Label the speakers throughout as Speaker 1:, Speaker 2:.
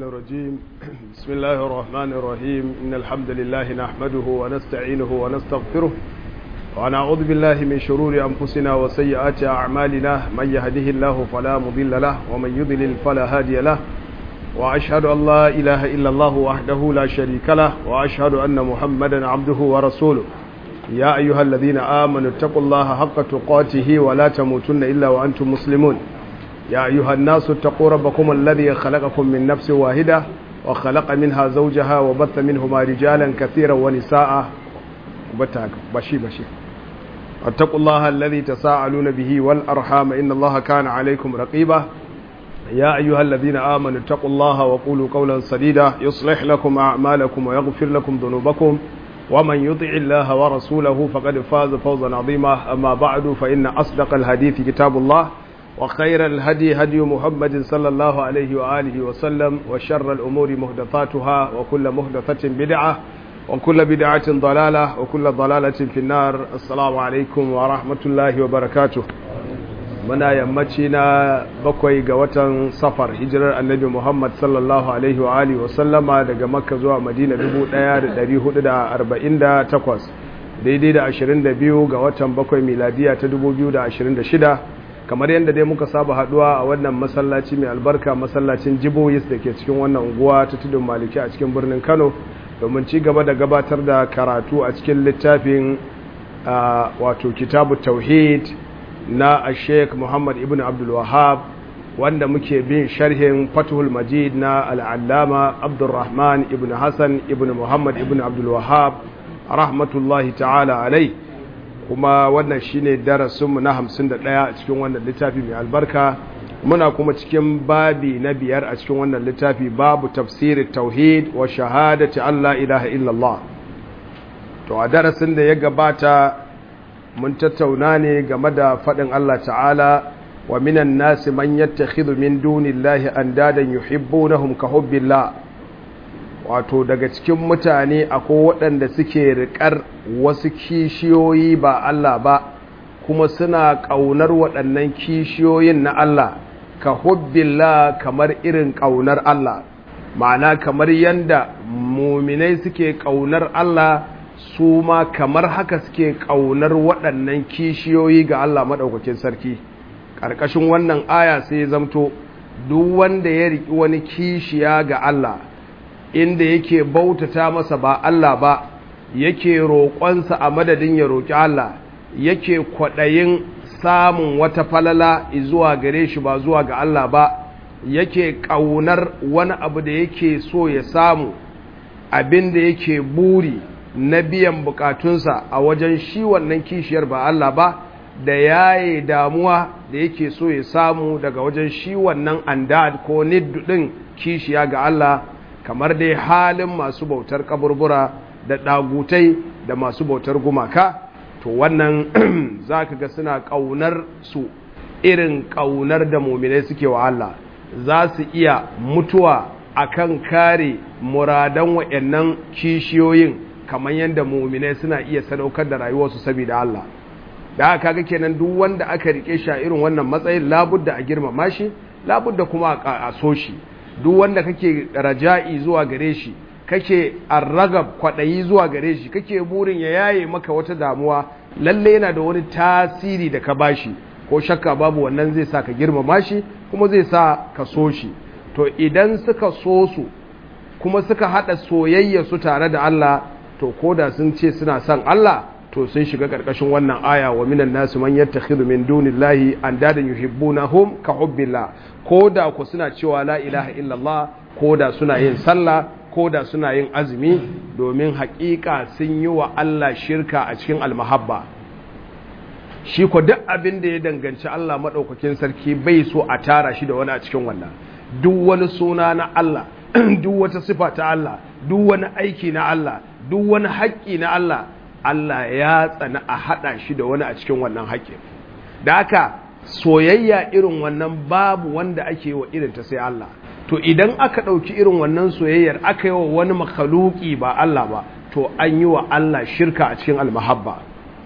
Speaker 1: الرجيم بسم الله الرحمن الرحيم إن الحمد لله نحمده ونستعينه ونستغفره ونعوذ بالله من شرور أنفسنا وسيئات أعمالنا من يهده الله فلا مضل له ومن يضلل فلا هادي له وأشهد أن لا إله إلا الله وحده لا شريك له وأشهد أن محمدا عبده ورسوله يا أيها الذين آمنوا اتقوا الله حق تقاته ولا تموتن إلا وأنتم مسلمون يا أيها الناس اتقوا ربكم الذي خلقكم من نفس واحدة وخلق منها زوجها وبث منهما رجالا كثيرا ونساء بشي بشي اتقوا الله الذي تساءلون به والأرحام إن الله كان عليكم رقيبا يا أيها الذين آمنوا اتقوا الله وقولوا قولا سديدا يصلح لكم أعمالكم ويغفر لكم ذنوبكم ومن يطع الله ورسوله فقد فاز فوزا عظيما أما بعد فإن أصدق الحديث كتاب الله وخير الهدي هدي محمد صلى الله عليه وآله وسلم وشر الأمور مهدثاتها وكل مهدثة بدعة وكل بدعة ضلالة وكل ضلالة في النار السلام عليكم ورحمة الله وبركاته muna yammaci na bakwai ga watan safar hijirar annabi muhammad sallallahu alaihi wa alihi wa sallama daga makka zuwa madina 1448 daidai da 22 ga watan bakwai miladiya ta 2026 kamar yadda dai muka saba haduwa a wannan masallaci mai albarka masallacin jiboyis da ke cikin wannan unguwa ta tudun maliki a cikin birnin kano domin ci gaba da gabatar da karatu a cikin littafin wato kitabu tauhid na sheikh muhammad ibn abdul wahab wanda muke bin sharhin fatuhul majid na al'allama abdulrahman ibn hassan ibn muhammad ibn abdul wahab rahmatullahi ta'ala alai kuma wannan shine darasinmu na hamsin da ɗaya a cikin wannan littafi mai albarka muna kuma cikin babi na biyar a cikin wannan littafi babu tafsirin tauhid wa shahadati allah ilaha illallah to a darasin da ya gabata mun tattauna ne game da faɗin Allah ta'ala wa minan nasi man yattakhidhu min dunillahi andadan yuhibbunahum ka hubbillah wato daga cikin mutane akwai waɗanda suke riƙar wasu kishiyoyi ba Allah ba kuma suna ƙaunar waɗannan kishiyoyin na Allah ka hubbillah kamar irin ƙaunar Allah ma'ana kamar yanda muminai suke ƙaunar Allah su ma kamar haka suke ƙaunar waɗannan kishiyoyi ga Allah maɗaukakin sarki ƙarƙashin wannan aya sai ya zamto duk wanda ya riƙi wani kishiya ga Allah inda yake bautata masa ba Allah ba yake roƙonsa a madadin ya roƙi Allah yake kwaɗayin samun wata falala zuwa gare shi ba zuwa ga Allah ba yake ƙaunar wani abu da yake so ya samu abin da yake buri na biyan bukatunsa a wajen shi wannan kishiyar ba Allah ba da yaye damuwa da yake so ya samu daga wajen shi wannan andad ko niddu din kishiya ga Allah kamar dai halin masu bautar kaburbura da dagutai da masu bautar gumaka to wannan zaka ga suna kaunar su irin kaunar da muminai suke wa Allah za su iya mutuwa akan kare muradan wayannan kishiyoyin kamar yadda muminai suna iya sadaukar da rayuwarsu saboda Allah da haka kaga kenan duk wanda aka rike shi a irin wannan matsayin labudda a girmama shi labudda kuma a so shi duk wanda kake raja'i zuwa gare shi kake arragab kwadayi zuwa gare shi kake burin ya yaye maka wata damuwa lalle yana da wani tasiri da ka bashi ko shakka babu wannan zai sa ka girmama shi kuma zai sa ka so shi to idan suka so su kuma suka hada soyayya su tare da Allah to koda sun ce suna son Allah to sun shiga karkashin wannan aya wa minan nasu man yattakhidhu min dunillahi andadan yuhibbunahum ka hubbillah koda ku suna cewa la ilaha illallah koda suna yin sallah koda suna yin azumi domin haƙiƙa sun yi wa Allah shirka a cikin almahabba shi ko duk abin da ya danganci Allah madaukakin sarki bai so a tara shi da wani a cikin wannan duk wani suna na Allah duk wata sifa ta Allah duk wani aiki na Allah duk wani haƙƙi na Allah Allah ya tsana a haɗa shi da wani a cikin wannan haƙƙin da haka soyayya irin wannan babu wanda ake yi wa irin ta sai Allah to idan aka ɗauki irin wannan soyayyar aka yi wa wani makaluki ba Allah ba to an yi wa Allah shirka a cikin almahabba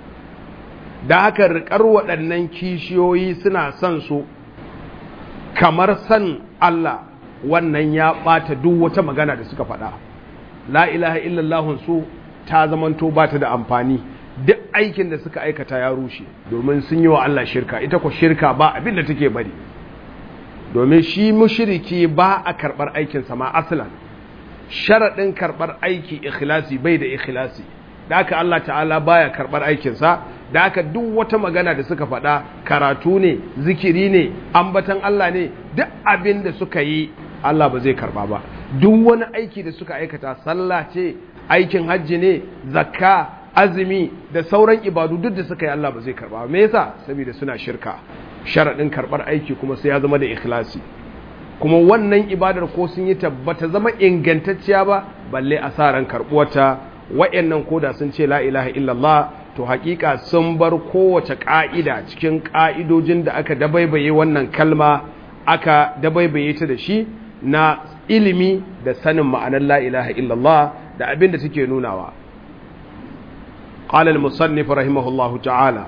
Speaker 1: da haka riƙar waɗannan kishiyoyi suna son su kamar san Allah wannan ya ɓata duk wata magana da suka faɗa la ilaha illallahun su ta zamanto ba ta da amfani duk aikin da suka aikata ya rushe domin sun yi wa Allah shirka ita ko shirka ba abin da take bari domin shi mushriki ba a karɓar aikinsa ma aslan sharaɗin karɓar aiki ikhlasi bai da ikhlasi da aka Allah ta'ala baya karɓar aikinsa da aka duk wata magana da suka faɗa karatu ne zikiri ne ambatan Allah ne duk abin da suka yi Allah ba zai karɓa ba duk wani aiki da suka aikata sallah ce aikin hajji ne zakka azumi da sauran ibadu duk da suka yi Allah ba zai karɓa me yasa saboda suna shirka sharaɗin karɓar aiki kuma sai ya zama da ikhlasi kuma wannan ibadar ko sun yi tabbata zama ingantacciya ba balle asaran karɓuwata wa'annan koda sun ce la ilaha illallah to hakika sun bar kowace ka'ida cikin ka'idojin da aka dabaibaye wannan kalma aka dabaibaye ta da shi na ilimi da sanin ma'anar la ilaha illallah da abin da take nunawa qala al-musannif rahimahullahu ta'ala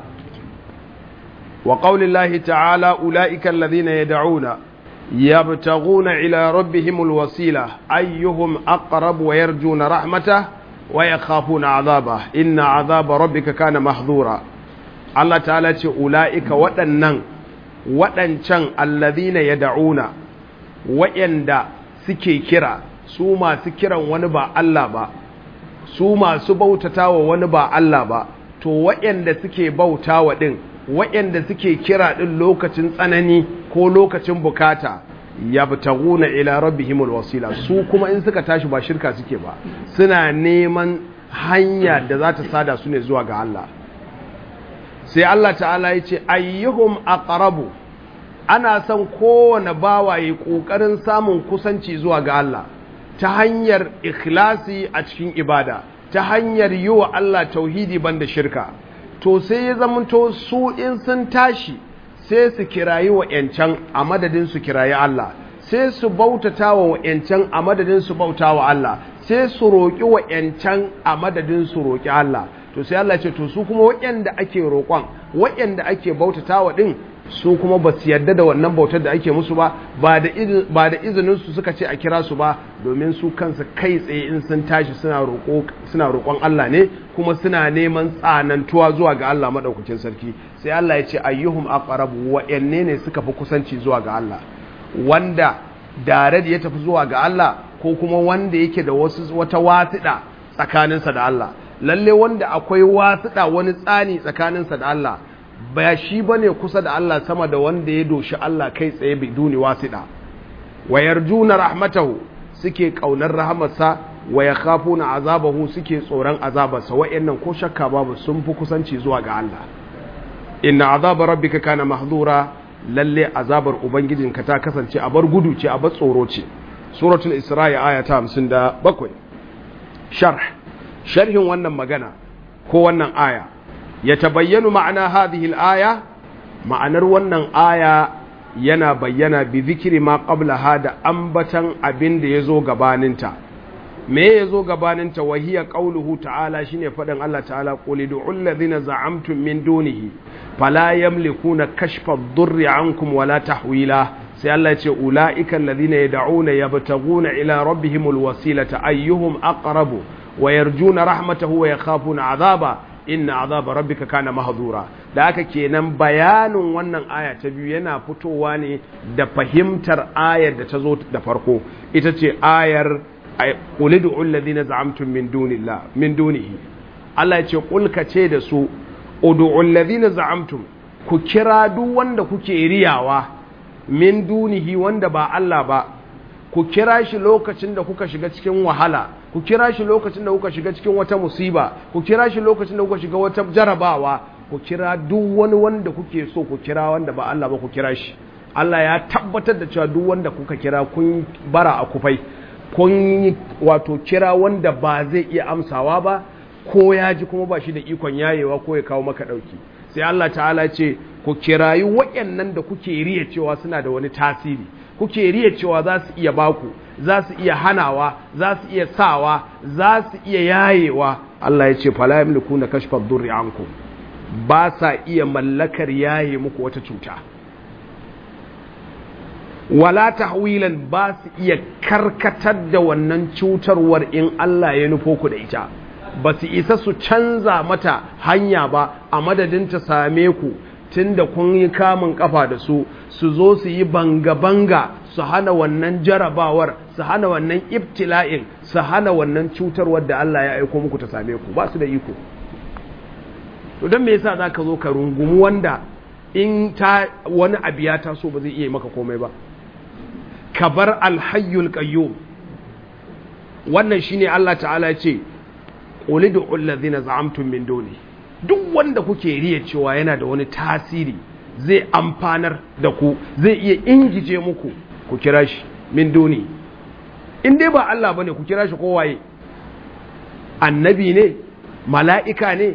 Speaker 1: wa qawli Allah ta'ala ulaika alladhina yad'una yabtaghuna ila rabbihimul wasila ayyuhum aqrab wa yarjuna rahmatahu ويخافون عذابه إن عذاب ربك كان محظورا الله تعالى ce ulaika waɗannan waɗancan alladhina yad'una wa'anda suke kira su masu kiran wani ba Allah ba su masu bautatawa wani ba Allah ba to wa'anda suke bautawa din wa'anda suke kira din lokacin tsanani ko lokacin bukata yabtaguna ila rabbihimul wasila su kuma in suka tashi ba shirka suke ba suna neman hanya da za ta sada su ne zuwa ga Allah sai Allah ta'ala ya ce ayyuhum aqrabu ana son kowane bawa yi kokarin samun kusanci zuwa ga Allah ta hanyar ikhlasi a cikin ibada ta hanyar yi wa Allah tauhidi banda shirka to sai ya zamanto su in sun tashi sai su kirayi wa ‘yancan a madadin su kirayi Allah, sai su bautata wa ‘yancan a madadin su bauta wa Allah, sai su roƙi wa ‘yancan a madadin su roƙi Allah. To sai Allah ce, to su kuma waɗanda ake roƙon, waɗanda ake bautata wa ɗin, su kuma ba su yarda da wannan bautar da ake musu ba, ba da izinin su suka ce a kira su ba, domin su kansu kai tsaye in sun tashi suna roƙon Allah ne, kuma suna neman tsanantuwa zuwa ga Allah maɗaukakin sarki. sai Allah ya ce ayyuhum aqrabu wa'anne ne suka fi kusanci zuwa ga Allah wanda dare da ya tafi zuwa ga Allah ko kuma wanda yake da wasu wata wasiɗa tsakaninsa da Allah lalle wanda akwai wasiɗa wani tsani tsakaninsa da Allah ba shi bane kusa da Allah sama da wanda ya doshi Allah kai tsaye biduni wasiɗa wa yarjuna rahmatahu suke kaunar rahamarsa wa yakhafuna azabahu suke tsoron azabarsa wa'annan ko shakka babu sun fi kusanci zuwa ga Allah inna azabar rabbika kana mahdura lalle azabar ubangijinka ta kasance a bar gudu ce a bar tsoro ce suratul isra'i aya ta 57 sharh sharhin wannan magana ko wannan aya ya tabayyanu ma'ana hadhihi al-aya ma'anar wannan aya yana bayyana bi zikri ma qablaha da ambatan abin da yazo gabaninta me ya zo gabaninta wahiya qauluhu ta'ala shine faɗin Allah ta'ala qul ud'ul ladhina za'amtum min dunihi fala yamlikuna kashfa ad-durri 'ankum wala tahwila sai Allah ya ce ulaika alladhina yad'una yabtaguna ila rabbihimul wasilata ayyuhum aqrabu wa yarjuna rahmatahu wa yakhafuna 'adhaba inna 'adhaba rabbika kana mahdura da haka kenan bayanin wannan aya ta biyu yana fitowa ne da fahimtar ayar da ta zo da farko ita ce ayar qul ud'u alladhina za'amtum min dunillah min dunihi Allah ya ce qul ka ce da su ud'u alladhina za'amtum ku kira duk wanda kuke riyawa min dunihi wanda ba Allah ba ku kira shi lokacin da kuka shiga cikin wahala ku kira shi lokacin da kuka shiga cikin wata musiba ku kira shi lokacin da kuka shiga wata jarabawa ku kira duk wani wanda kuke so ku kira wanda ba Allah ba ku kira shi Allah ya tabbatar da cewa duk wanda kuka kira kun bara a kufai kun wato kira wanda ba zai iya amsawa ba ko ya ji kuma ba shi da ikon yayewa ko ya kawo maka ɗauki sai Allah ta'ala ce ku kirayi waɗannan da kuke riya cewa suna da wani tasiri kuke riya cewa za su iya baku za su iya hanawa za su iya sawa za su iya yayewa Allah ya ce fala yamliku na kashfa durri ankum ba sa iya mallakar yaye muku wata cuta wala tahwilan ba su iya karkatar da wannan cutarwar in Allah ya nufo ku da ita ba su isa su canza mata hanya ba a madadin ta same ku tunda kun yi kamun kafa da su su zo su yi banga-banga su hana wannan jarabawar su hana wannan ibtila'in su hana wannan cutarwar da Allah ya aiko muku ta same ku ba su da iko to don me yasa zaka zo ka rungumi wanda in ta wani abu ya taso ba zai iya maka komai ba ka bar alhayyul qayyum wannan shine Allah ta'ala ya ce qul ud'u allazina za'amtum min duni duk wanda kuke riya cewa yana da wani tasiri zai amfanar da ku zai iya ingije muku ku kira shi min duni in dai ba Allah bane ku kira shi kowaye annabi ne mala'ika ne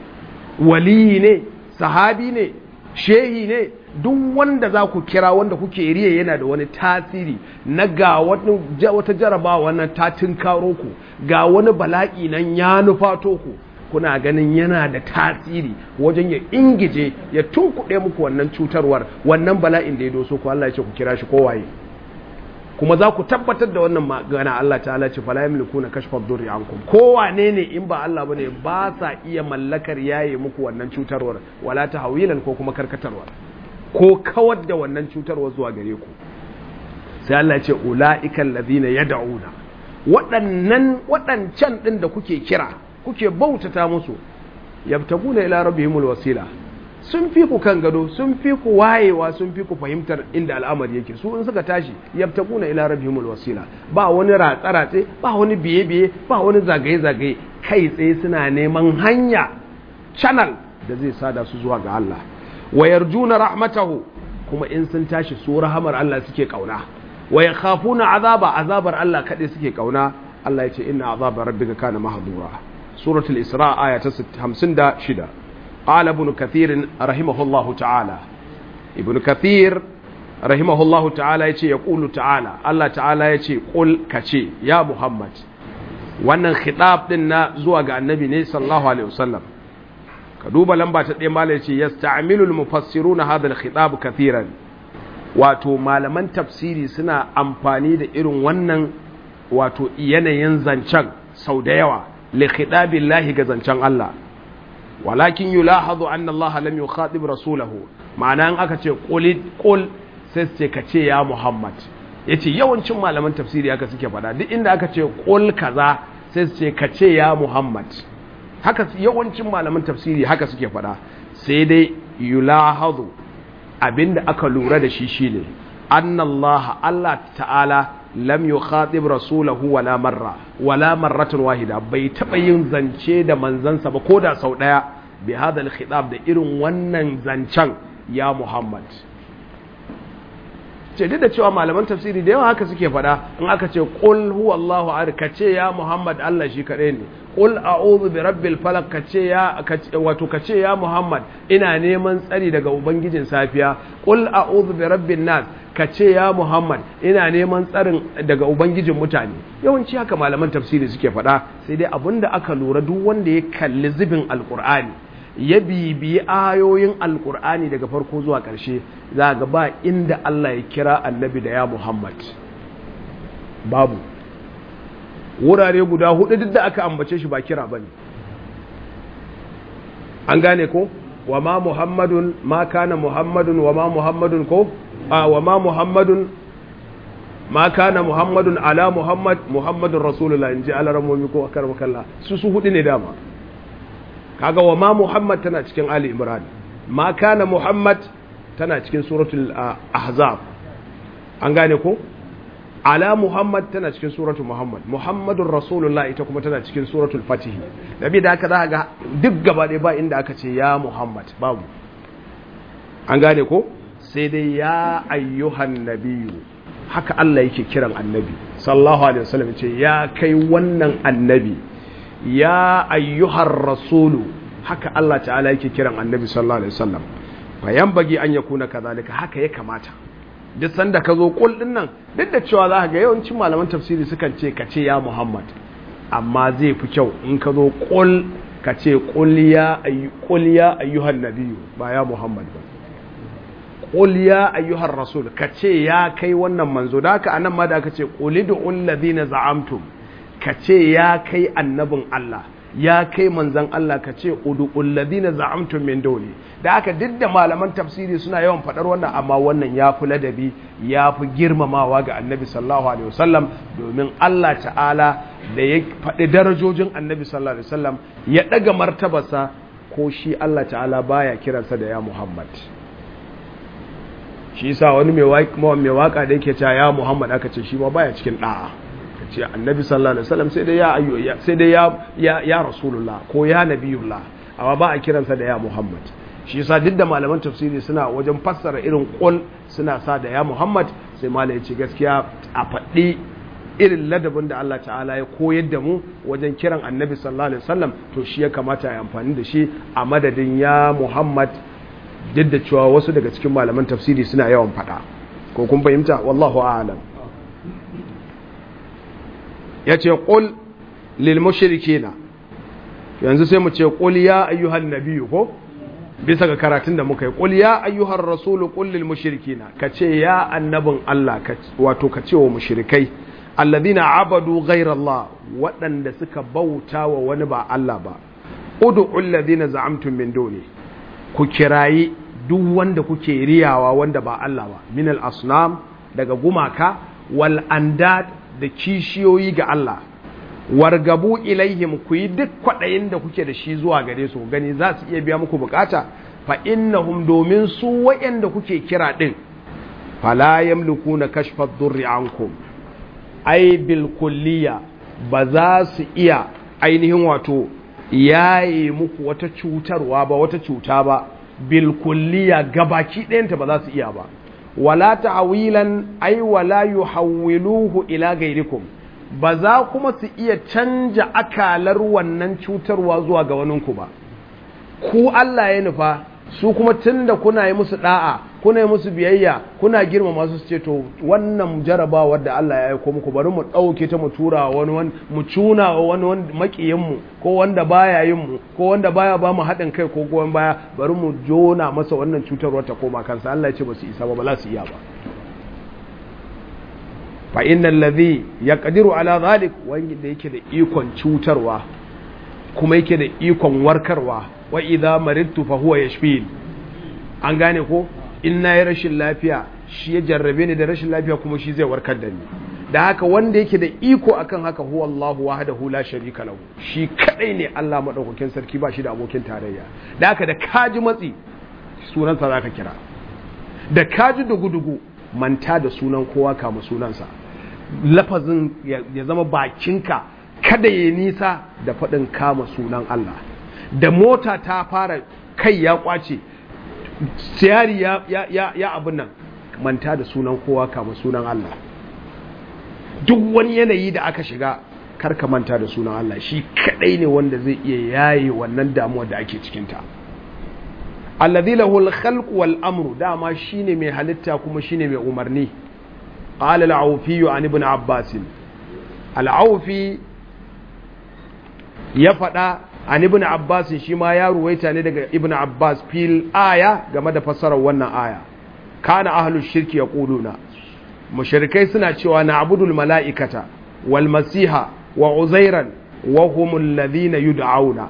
Speaker 1: waliyi ne sahabi ne shehi ne duk wanda za ku kira wanda kuke riya yana da wani tasiri na ga wata jarabawa wannan ta karo ku ga wani bala'i nan ya nufato ku kuna ganin yana da tasiri wajen ya ingije ya tunkuɗe muku wannan cutarwar wannan bala'in da ya doso ku Allah ya ce ku kira shi kowaye kuma za ku tabbatar da wannan magana Allah ta'ala ce fala yamlikuna kashfa dhurri ankum kowane ne in ba Allah bane ba sa iya mallakar yaye muku wannan cutarwar wala tahwilan ko kuma karkatarwa ko kawar da wannan cutarwar zuwa gare ku sai Allah ya ce ulaiikal ladina yad'una waɗannan waɗancan din da kuke kira kuke bautata musu yabtaguna ila rabbihimul wasila sun fi ku kan gado sun fi ku wayewa sun fi ku fahimtar inda al'amari yake su in suka tashi yabtaguna ila rabbihimul wasila ba wani ratsa ratse ba wani biye biye ba wani zagaye zagaye kai tsaye suna neman hanya channel da zai sada su zuwa ga Allah wa yarjuna rahmatahu kuma in sun tashi su rahamar Allah suke kauna wa yakhafuna azaba azabar Allah kade suke kauna Allah ya ce inna azaba rabbika kana mahdura suratul isra aya ta 56 قال ابن كثير رحمه الله تعالى ابن كثير رحمه الله تعالى يتي يقول تعالى الله تعالى يتي قل كتي يا محمد wannan khitab din na zuwa ga annabi ne sallallahu alaihi wasallam ka duba lamba ta ɗaya malai ce yasta'milu al-mufassiruna hadha al-khitab kathiran wato malaman tafsiri suna amfani da irin wannan wato yanayin zancen sau da yawa li khitabillahi ga zancen Allah walakin yulahazu anna Allah lam yukhatib rasulahu ma'ana in aka ce qul qul sai ce ka ce ya Muhammad yace yawancin malaman tafsiri haka suke faɗa duk inda aka ce qul kaza sai ce ka ce ya Muhammad haka yawancin malaman tafsiri haka suke faɗa sai dai yulahazu abinda aka lura da shi shine anna Allah Allah ta'ala lam yukhatib rasulahu wala marra wala marratan wahida bai taba yin zance da manzansa ba koda sau daya bi hada al-khitab da irin wannan zancen ya Muhammad ce duk da cewa malaman tafsiri da yawa haka suke fada in aka ce qul huwallahu ahad kace ya Muhammad Allah shi kadai ne qul a'udhu bi rabbil falaq kace ya wato kace ya Muhammad ina neman tsari daga ubangijin safiya qul a'udhu bi rabbin nas kace ya Muhammad ina neman tsarin daga ubangijin mutane yawanci haka malaman tafsiri suke fada sai dai abinda aka lura duk wanda ya kalli zubin alqur'ani ya bibiyi ayoyin alkur'ani daga farko zuwa ƙarshe za ga ba inda Allah ya kira annabi da ya Muhammad babu wurare guda hudu duk da aka ambace shi ba kira ba ne an gane ko wa ma muhammadun ma kana muhammadun wa ma muhammadun ko a wa ma muhammadun ma kana muhammadun ala muhammad muhammadun rasulullah in ji alaramomi ko akar makalla su su hudu ne dama kaga wa ma Muhammad tana cikin Ali Imran ma kana Muhammad tana cikin suratul Ahzab an gane ko ala Muhammad tana cikin suratul Muhammad Muhammadur Rasulullah ita kuma tana cikin suratul Fatih nabi da haka za ga duk gaba ɗaya ba inda aka ce ya Muhammad babu an gane ko sai dai ya ayyuhan nabiyyu haka Allah yake kiran annabi sallallahu alaihi wasallam ce ya kai wannan annabi ya ayyuhar rasulu haka Allah ta'ala yake kiran annabi sallallahu alaihi wasallam fa bagi an yakuna kazalika haka ya kamata duk sanda ka zo kul din nan duk da cewa za ka ga yawancin malaman tafsiri sukan ce ka ce ya Muhammad amma zai fi kyau in ka zo kul ka ce kul ya ayyu kul ya ayyuhan nabiyyu ba ya Muhammad ba qul ya ayyuhar rasul ka ce ya kai wannan manzo da haka anan ma da aka ce qulidu alladhina za'amtum ka ce ya kai annabin Allah ya kai manzan Allah ka ce udu'ul ladina za'amtum min duni da aka duk da malaman tafsiri suna yawan fadar wannan amma wannan ya fi ladabi ya fi girmamawa ga annabi sallallahu alaihi wasallam domin Allah ta'ala da ya faɗi darajojin annabi sallallahu alaihi wasallam ya ɗaga martabarsa ko shi Allah ta'ala baya kiransa da ya Muhammad shi yasa wani mai waka da yake cewa ya Muhammad aka ce shi ma baya cikin da'a ce annabi sallallahu alaihi wasallam sai dai ya ayyo sai dai ya ya, ya rasulullah ko ya nabiyullah amma ba a kiransa da ya muhammad shi yasa duk da malaman tafsiri suna wajen fassara irin qul suna sa da ya muhammad sai malai ya ce gaskiya a faɗi irin ladabin da Allah ta'ala ya koyar da mu wajen kiran annabi sallallahu alaihi wasallam to shi ya kamata ya amfani da shi a madadin ya muhammad duk da cewa wasu daga cikin malaman tafsiri suna yawan faɗa ko kun fahimta wallahu a'lam ya ce ƙul lilmushirikina yanzu sai mu ce ƙul ya ayyuhan nabiyu ko bisa ga karatun da muka yi ƙul ya ayyuhan rasulu ƙul lilmushirikina ka ce ya annabin Allah wato ka ce wa mushrikai alladhina abadu ghairallah waɗanda suka bauta wa wani ba Allah ba ud'u alladhina za'amtum min duni ku kirayi duk wanda kuke riyawa wanda ba Allah ba min al-asnam daga gumaka wal andad da kishiyoyi ga Allah wargabu ilaihim ku yi duk kwaɗayin da kuke da shi zuwa gare su gani za su iya biya muku bukata fa innahum domin su waɗanda kuke kira ɗin fala yamlikuna kashfa durri ankum ai bil kulliya ba za su iya ainihin wato yaye muku wata cutarwa ba wata cuta ba bil kulliya gabaki ɗayanta ba za su iya ba wala ta'awilan ai wala yuhawwiluhu ila gairikum ba za kuma su iya canja akalar wannan cutarwa zuwa ga waninku ba ku Allah ya nufa su kuma tunda kuna yi musu da'a kuna yi musu biyayya kuna girmama su ce to wannan jarabawar da Allah ya aiko muku bari mu dauke ta mu tura wani wani mu cuna wa wani makiyin mu ko wanda baya yin mu ko wanda baya ba mu haɗin kai ko goyon baya bari mu jona masa wannan cutarwar ta koma kansa Allah ya ce ba su isa ba ba za su iya ba fa innal ladhi yaqdiru ala zalik wanda yake da ikon cutarwa kuma yake da ikon warkarwa wa idza maridtu fa huwa yashfin an gane ko in nayi rashin lafiya shi ya jarrabe ni da rashin lafiya kuma shi zai warkar da ni da haka wanda yake da iko akan haka huwa Allahu wahdahu la sharika lahu shi kadai ne Allah madaukakin sarki ba shi da abokin tarayya da haka da kaji matsi sunansa zaka kira da kaji dugu-dugu manta da sunan kowa kama sunansa lafazin ya zama bakinka kada ya nisa da faɗin kama sunan Allah da mota ta fara kai ya kwace siyari ya, ya, ya, ya abin nan manta da sunan kowa kama sunan Allah duk wani yanayi da aka shiga karka manta da sunan Allah shi kadai ne wanda zai iya yaye wannan damuwa da ake cikinta alladhi lahu al-khalq wal amru dama shine mai halitta kuma shine mai umarni qala al-awfi an ibn abbas al-awfi ya fada an ibn abbas shi ma ya ruwaita ne daga ibn abbas fil aya game da fassarar wannan aya kana ahlus shirki yaquluna mushrikai suna cewa na abudul mala'ikata wal masiha wa uzairan wa humul ladhina yud'auna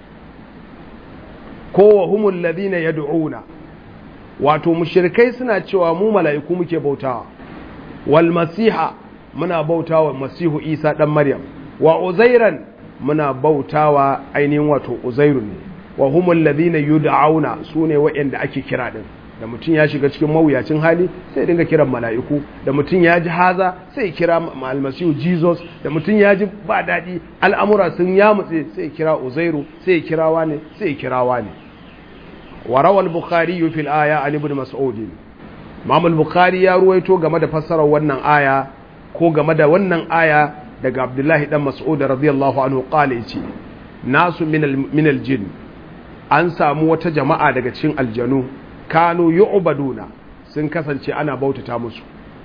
Speaker 1: ko wa humul ladhina yad'una wato mushrikai suna cewa mu mala'iku muke bautawa wal masiha muna bautawa masihu isa dan maryam wa uzairan muna bautawa ainihin wato uzairu ne wa humul ladhina yud'auna sune waɗanda ake kira din da mutum ya shiga cikin mawuyacin hali sai dinga kiran mala'iku da mutum ya ji haza sai kira almasihu jesus da mutum ya ji ba daɗi al'amura sun yamutse sai kira uzairu sai kira wane sai kira wane wa rawal bukhari fil aya an ibn mas'ud imam al-bukhari ya ruwaito game da fassarar wannan aya ko game da wannan aya daga abdullahi dan mas'ud radiyallahu anhu qala yace nasu min al-jinn an samu wata jama'a daga cikin aljanu kanu yu'baduna sun kasance ana bautata musu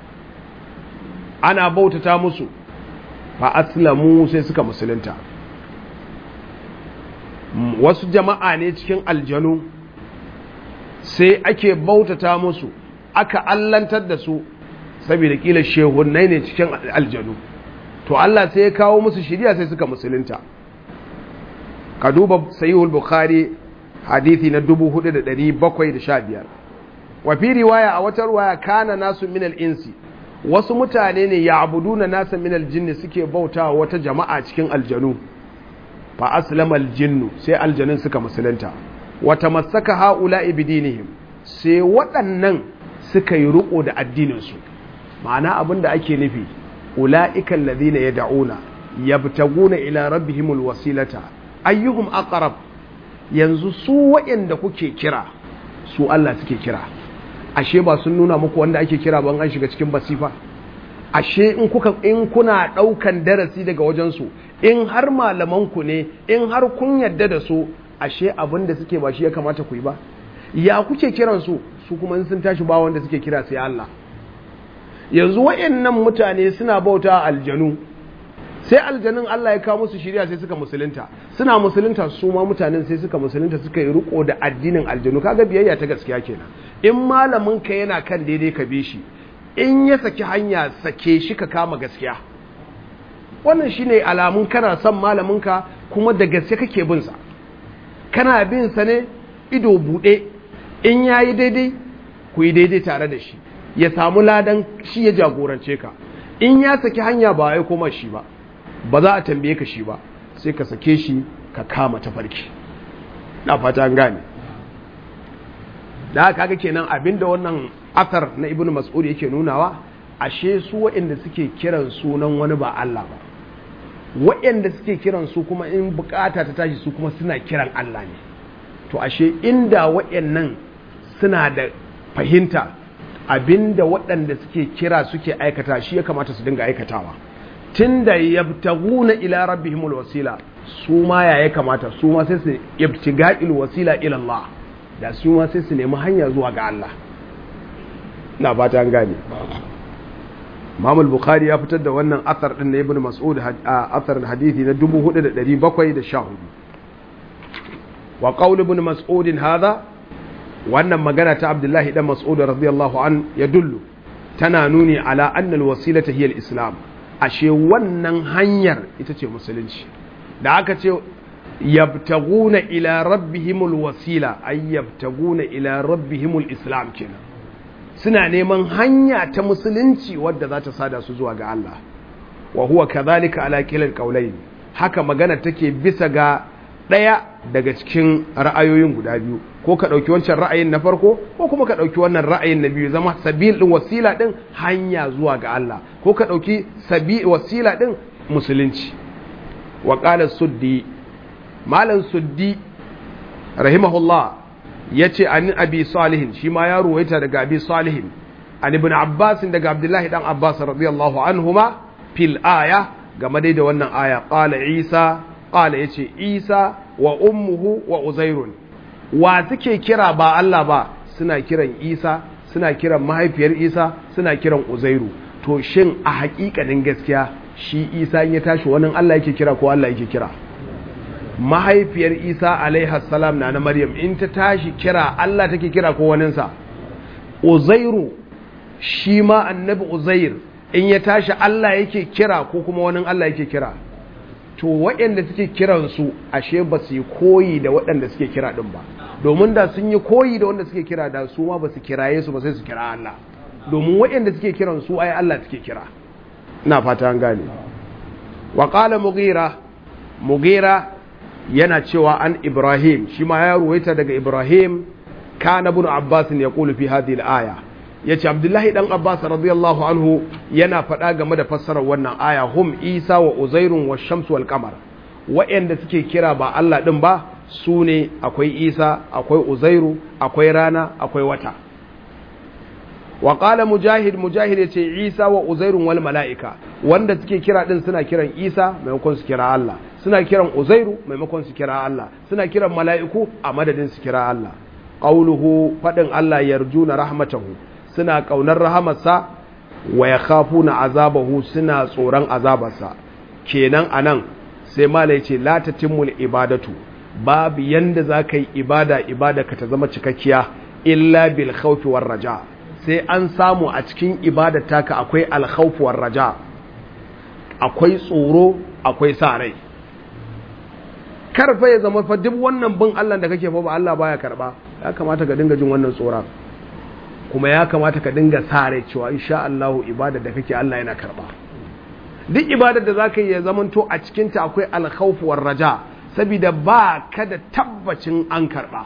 Speaker 1: ana bautata musu fa aslamu sai suka musulunta wasu jama'a ne cikin aljanu sai ake bautata musu aka allantar da su saboda kila shehunnai ne cikin aljanu to Allah sai ya kawo musu shiriya sai suka musulunta ka duba sahihul bukhari hadithi na 4715 wa fi riwaya a wata riwaya kana nasu min al-insi wasu mutane ne ya'buduna nasa min al-jinni suke bautawa wata jama'a cikin aljanu fa aslama al-jinnu sai aljanun suka musulunta wa tamassaka haula'i bidinihim sai waɗannan suka yi riko da addinin su ma'ana abinda ake nufi ula'ika alladhina yad'una yabtaguna ila rabbihimul wasilata ayyuhum aqrab yanzu su waɗanda kuke kira su Allah suke kira ashe ba sun nuna muku wanda ake kira ban an shiga cikin basifa ashe in kuka in kuna daukan darasi daga wajen su in har malaman ku ne in har kun yadda da su ashe abin da suke ba shi ya kamata ku yi ba ya kuke kiran su su kuma in sun tashi ba wanda suke kira sai Allah yanzu wayannan mutane suna bauta aljanu sai aljanun Allah ya kawo musu shiriya sai suka musulunta suna musulunta su ma mutanen sai suka musulunta suka yi riko da addinin aljanu kaga biyayya ta gaskiya kenan in malamin ka yana kan daidai ka bi shi in ya saki hanya sake shi ka kama gaskiya wannan shine alamun kana son malamin ka kuma da gaske kake bin sa kana bin sa ne ido bude in yayi daidai ku yi daidai tare da shi ya samu ladan shi ya jagorance ka in ya saki hanya ba ya koma shi ba ba za a tambaye ka shi ba sai ka sake shi ka kama tafarki na fata an gane da haka kaga kenan abinda wannan asar na ibnu mas'ud yake nunawa ashe su waɗanda suke kiran sunan wani ba Allah ba waɗanda suke kiran su kuma in bukata ta tashi su kuma suna kiran Allah ne to ashe inda waɗannan suna da fahimta abinda waɗanda suke kira suke aikata shi ya kamata su dinga aikatawa tunda yabtaguna ila rabbihimul wasila su ma ya ya kamata su ma sai su yabtiga'il wasila ila Allah da su ma sai su nemi hanya zuwa ga Allah na fata an gane Imam al-Bukhari ya fitar da wannan athar din na Ibn Mas'ud athar hadisi na 4714 wa qaul Ibn Mas'ud hadha wannan magana ta Abdullahi dan Mas'ud radiyallahu an yadullu tana nuni ala anna al-wasilata hiya al-islam ashe wannan hanyar ita ce musulunci da aka ce yabtaguna ila rabbihimul wasila ay yabtaguna ila rabbihimul islam kenan suna neman hanya ta musulunci wadda za ta sada su zuwa ga Allah wa huwa kadhalika ala kilal qawlayn haka magana take bisa ga daya daga cikin ra'ayoyin guda biyu ko ka dauki wancan ra'ayin na farko ko kuma ka dauki wannan ra'ayin na biyu zama sabil din wasila din hanya zuwa ga Allah ko ka dauki sabi wasila din musulunci wa qala suddi malan suddi rahimahullah yace an abi salihin shi ma ya ruwaita daga abi salihin an ibn abbas daga abdullahi dan abbas radiyallahu anhuma fil aya game dai da wannan aya qala isa qala yace isa wa ummuhu wa uzairun wa suke kira ba Allah ba suna kiran isa suna kiran mahaifiyar isa suna kiran uzairu to shin a haƙiƙanin gaskiya shi isa in ya tashi wannan Allah yake kira ko Allah yake kira mahaifiyar isa alaiha salam na na maryam in ta tashi kira Allah take kira ko waninsa uzairu shi ma annabi uzair in ya tashi Allah yake kira ko kuma wani Allah yake kira to waɗanda suke kiransu ashe ba su yi koyi da waɗanda suke kira ɗin ba domin da sun yi koyi da wanda suke kira da su ma ba su kiraye su ba sai su kira Allah domin waɗanda suke kiran su ai Allah suke kira ina fata an gane wa qala mughira mughira yana cewa an ibrahim shi ma ya ruwaita daga ibrahim kana ibn abbas ya qulu fi hadhihi al-aya yace abdullahi dan abbas radiyallahu anhu yana faɗa game da fassarar wannan aya hum isa wa uzairun wa shamsu wal qamar wa'anda suke kira ba Allah din ba su ne akwai isa akwai uzairu akwai rana akwai wata wa qala mujahid mujahid yace isa wa uzairun wal malaika wanda suke kira din suna kiran isa maimakon su kira Allah suna kiran uzairu maimakon su kira Allah suna kiran mala'iku a madadin su kira Allah qauluhu fadin Allah yarjuna rahmatahu suna kaunar rahamarsa wa yakhafuna azabahu suna tsoron azabarsa kenan anan sai mala yace la tatimul ibadatu babu yanda zaka yi ibada ibada ka ta zama cikakkiya illa bil khawfi war raja sai an samu a cikin ibadar taka akwai alkhawfuwar raja akwai tsoro akwai sa rai karfa ya zama fa duk wannan bin Allah da kake fa ba Allah baya karba ya kamata ka dinga jin wannan tsoron kuma ya kamata ka dinga sa rai cewa insha Allah ibadar da kake Allah yana karba duk ibadar da zaka yi ya zamanto a cikin ta akwai alkhawfuwar raja saboda ba ka da tabbacin an karba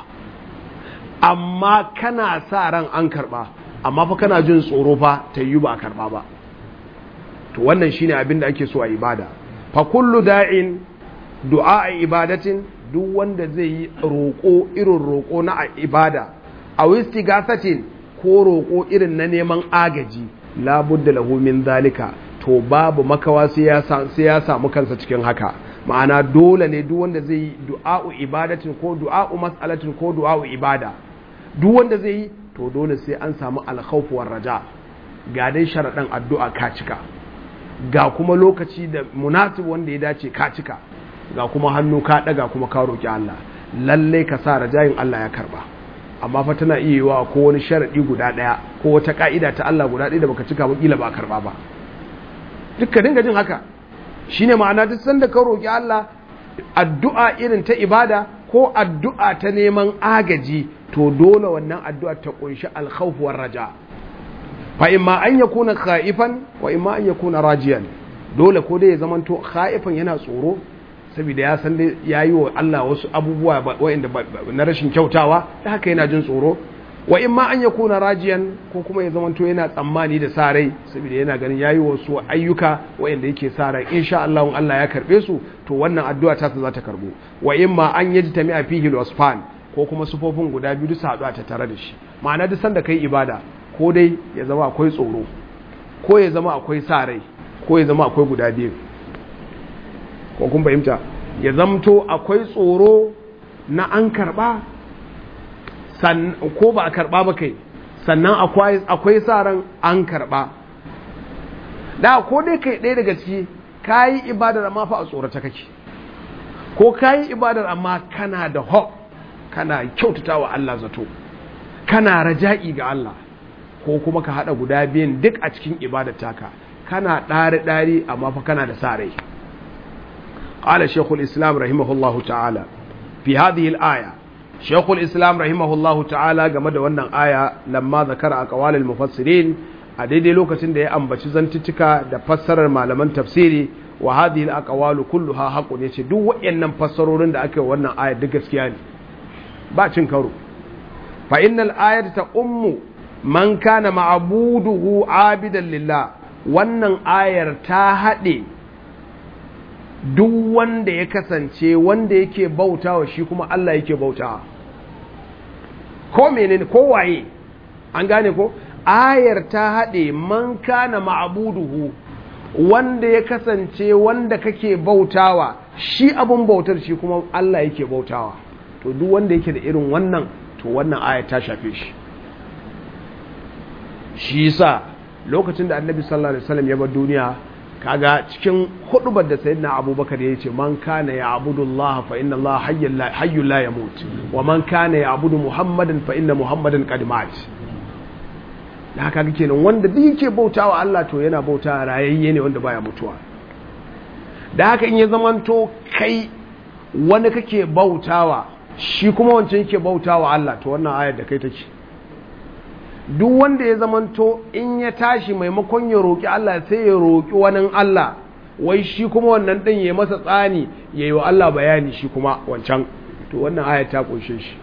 Speaker 1: amma kana sa ran an karba amma fa kana jin tsoro fa ta yi ba a karba ba to wannan shine abin da ake so a ibada fa kullu da'in du'a ibadatin duk wanda zai yi roƙo irin roƙo na ibada a wistigasatin ko roƙo irin na neman agaji labudda lahu min zalika to babu makawa sai ya samu kansa cikin haka ma'ana dole ne duk wanda zai yi du'a'u ibadatin ko du'a'u mas'alatin ko du'a'u ibada duk wanda zai yi to dole sai an samu alkhawfu war raja ga dai sharaɗin addu'a ka cika ga kuma lokaci da munasib wanda ya dace ka cika ga kuma hannu ka ɗaga kuma ka roƙi Allah lalle ka sa rajayin Allah ya karba amma fa tana iya yiwa ko wani sharaɗi guda ɗaya ko wata ka'ida ta Allah guda ɗaya da baka cika ba kila ba karba ba duk ka dinga jin haka shine ma'ana duk sanda ka roƙi Allah addu'a irin ta ibada ko addu'a ta neman agaji to dole wannan addu'a ta kunshi alkhawf war raja fa imma an yakuna khaifan wa imma an yakuna rajiyan dole ko dai ya zamanto khaifan yana tsoro saboda ya san ya yi wa Allah wasu abubuwa wa'inda na rashin kyautawa da haka yana jin tsoro wa in ma an ya kuna rajiyan ko kuma ya zamanto yana tsammani da sa rai saboda yana ganin ya yi wasu ayyuka wa'inda yake sa rai insha Allah Allah ya karbe su to wannan addu'a ta za ta karbo wa in ma an yaji tami a fihi wasfan ko kuma sufofin guda biyu su haɗu ta tare da shi ma'ana duk sanda kai ibada ko dai ya zama akwai tsoro ko ya zama akwai sa rai ko ya zama akwai guda biyu ko kun fahimta ya zamto akwai tsoro na an karba ko ba a karba ba kai sannan akwai sa ran an karba da ko dai kai ɗaya daga ciki ka yi ibadar amma fa a tsorata kake ko ka yi ibadar amma kana da ho kana kyautata wa Allah zato kana raja'i ga Allah ko kuma ka haɗa guda biyan duk a cikin ibadar taka kana ɗari-ɗari amma fa kana da sa rai قال شيخ الإسلام رحمه الله تعالى في هذه الآية شيخ الإسلام رحمه الله تعالى قمد وانا آية لما ذكر أقوال المفسرين أديدي لوكة دي أنبتش زنتتك دا فسر المعلمان تفسيري وهذه الأقوال كلها حق يتي دو وإن فسرورين دا أكي وانا آية دقس كياني باتشن كورو فإن الآية تأم من كان معبوده عابدا لله wannan ayar ta haɗe duk wanda ya kasance wanda yake bautawa shi kuma Allah yake bautawa ko menene ko waye an gane ko ayar ta haɗe man kana ma'buduhu wanda ya kasance wanda kake bautawa shi abun bautar shi kuma Allah yake bautawa to duk wanda yake da irin wannan to wannan ayar ta shafe shi shi yasa lokacin da annabi sallallahu alaihi wasallam ya bar duniya kaga cikin hudubar da sayyidina abubakar ya ce man kana ya abudu Allah fa inna Allah hayyul la yamut wa man kana ya abudu muhammadan fa inna muhammadan qad mat da haka kenan wanda duk yake bautawa Allah to yana bauta rayayye ne wanda baya mutuwa da haka in ya zamanto kai wani kake bautawa shi kuma wancan yake bautawa Allah to wannan ayar da kai take duk wanda ya zamanto in ya tashi maimakon ya roƙi Allah sai ya roƙi wani Allah wai shi kuma wannan ɗin ya masa tsani ya yi wa Allah bayani shi kuma wancan to wannan aya ta ƙunshe shi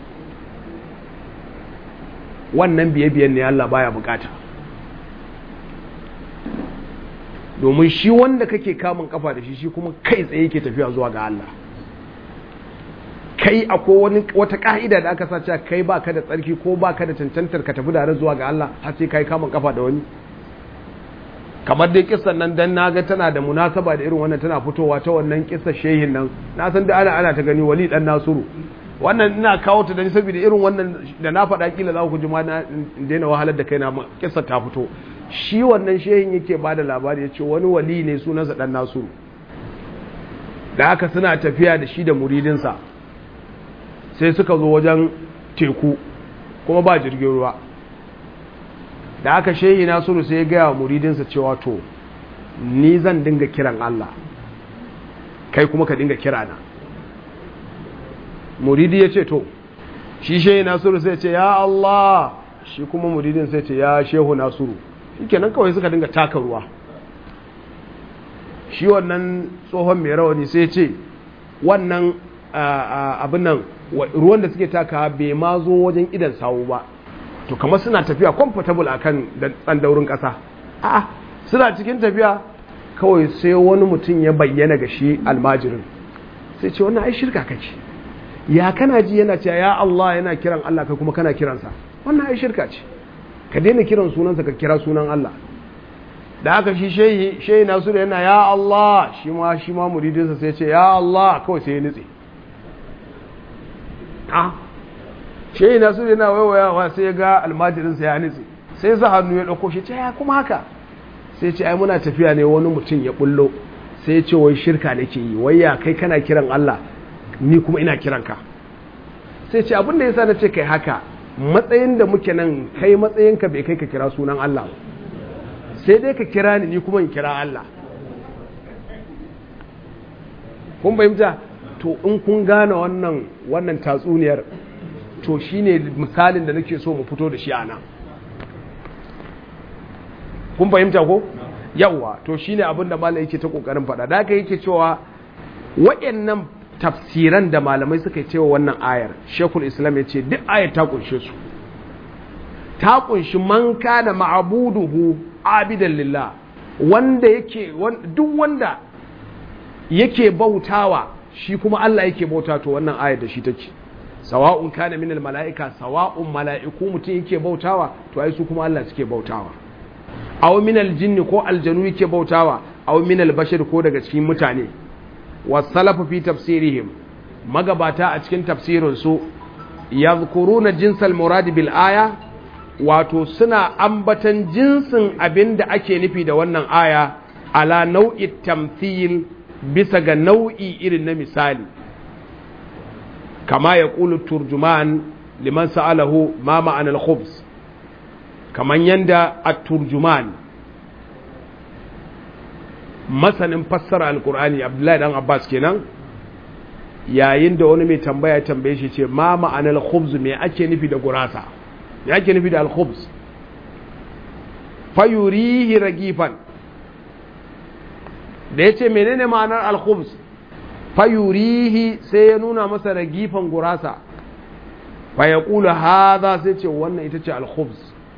Speaker 1: wannan biye-biyen ne Allah baya bukata domin shi wanda kake kamun kafa da shi shi kuma kai tsaye yake tafiya zuwa ga Allah kai akwai wani wata ka'ida da aka sace kai baka da tsarki ko baka da cancantar ka tafi da zuwa ga Allah har sai kai kamun kafa da wani kamar dai kissan nan dan naga tana da munasaba da irin wannan tana fitowa ta wannan kissar shehin nan na san da ana ana ta gani wali dan nasuru wannan ina kawo ta dan saboda irin wannan da na faɗa kila za ku ji ma na daina wahalar da kaina kissar ta fito shi wannan shehin yake bada labari ya ce wani wali ne sunansa dan nasuru da haka suna tafiya da shi da muridinsa sai suka zo wajen teku kuma ba jirgin ruwa da aka shehi nasiru sai ya gaya wa muridinsa cewa to ni zan dinga kiran Allah kai kuma ka dinga kira na muridi ya ce to shi shehi nasiru sai ce ya Allah shi kuma muridin sai ce ya shehu nasiru shi kenan kawai suka dinga taka ruwa shi wannan tsohon mai rawani sai ce wannan abin nan ruwan da suke taka bai ma zo wajen idan sawu ba to kamar suna tafiya comfortable akan tsandaurin ƙasa a'a suna cikin tafiya kawai sai wani mutum ya bayyana ga shi almajirin sai ce wannan ai shirka kake ya kana ji yana cewa ya Allah yana kiran Allah kai kuma kana kiransa wannan ai shirka ce ka daina kiran sunansa ka kira sunan Allah da aka shi shehi shehi nasu da yana ya Allah shi ma shi ma muridinsa sai ce ya Allah kawai sai ya nutse a shehi nasu da yana waiwayawa sai ya ga almajirinsa ya nutse sai za hannu ya ɗauko shi ce ya kuma haka sai ce ai muna tafiya ne wani mutum ya bullo sai ya ce wai shirka nake yi wai ya kai kana kiran Allah ni kuma ina kiran ka sai ce abin da yasa na ce kai haka matsayin da muke nan kai matsayinka bai kai ka kira sunan Allah sai dai ka kira ni ni kuma in kira Allah kun fahimta to in kun gane wannan wannan tatsuniyar to shine misalin da nake so mu fito da shi a nan kun fahimta ko yawa to shine abin da malai yake ta kokarin faɗa da haka yake cewa waɗannan tafsiran da malamai suka cewa wannan ayar shekul islam ya ce duk ayar ta kunshe su ta kunshi man kana ma'abuduhu abidan lillah wanda yake duk wanda yake bautawa shi kuma Allah yake bauta to wannan ayar da shi take sawa'un kana min mala'ika sawa'un mala'iku mutum yake bautawa to ai su kuma Allah suke bautawa aw min aljinni ko aljanu yake bautawa aw min albashar ko daga cikin mutane wasalafu fi tafsirihim magabata a cikin tafsirin su yadhkuruna jinsal murad bil aya wato suna ambatan jinsin abin da ake nufi da wannan aya ala nau'i tamthil bisa ga nau'i irin na misali kama ya ƙulu turjuman liman sa'alahu ma ma'anar khubs kaman yanda a turjuman masanin fassara alkur'ani abdullahi dan abbas kenan yayin da wani mai tambaya tambaye shi ce ma ma'anar khubz me ake nufi da gurasa me ake nufi da al-khubz fayurihi ragifan da ya ce menene ma'anar al-khubz fayurihi sai ya nuna masa ragifan gurasa fa ya kula haza sai ce wannan ita ce al-khubz